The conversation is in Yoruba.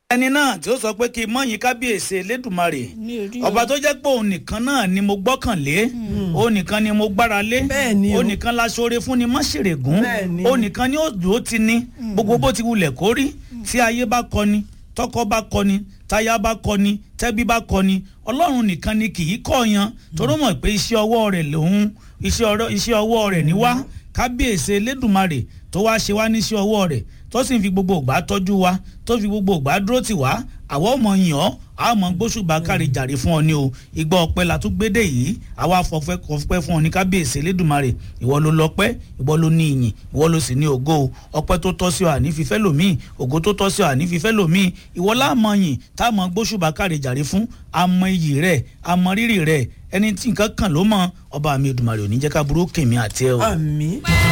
ẹni náà tí ó sọ pé kí n mọ̀yìn kábíyèsí elédùnmarè mi ò rí ọba tó jẹ́ pé òun nìkan náà ni mo gbọ́kànlé òun nìkan ni mo gbára lé Bẹ́ẹ̀ ni o. òun nìkan la ṣoore fún ni má ṣèrègùn Bẹ́ẹ̀ ni. òun nìkan ni ó dùn ó ti ní gbogbo bó ti wulẹ̀ kó rí tí ayé bá kọni tọkọ bá kọni táyà bá kọni tẹ́bí bá kọni ọlọ́run nìkan ni kì í kọ̀ọ̀yàn torí mọ̀ pé iṣẹ́ ọwọ́ rẹ̀ lòun iṣẹ́ ọ̀rọ̀- iṣẹ́ ọwọ́ rẹ̀ ní wá kábíyèsí elédùnmarè tó wá ṣe wá níṣẹ́ ọwọ́ rẹ̀ tó sì ń fi gbogbo ìgbà tọ́jú wa tó fi gbogbo ìgbà dúró tì wá àwọn ọmọ yàn ọ́ àmọ́ gbóṣùbà kárí jàre fún ọ ní o ìgbà ọpẹ́ la tún gbédè yìí àwa fọfẹ́ kọfẹ́ fún ọ ní kábíyèsí elédùnmarè ìwọ ló lọ́pẹ́ ìwọ ló ní ìyìn ìwọ ló sì ní ògo o ọpẹ́ tó tọ́ sí ọ àní fífẹ́ lòmíì ògo tó tọ́ sí ọ àní fífẹ́ lòmíì ìwọ láàmọ yìn táàmọ gbóṣùbà kárí jàre fún àmọ iyì rẹ àmọ rírì rẹ ẹni tí nǹkan kàn ló mọ ọba mi Èdùmàrè ò ní jẹ́ ká burú kèmí àti ẹ o. àmì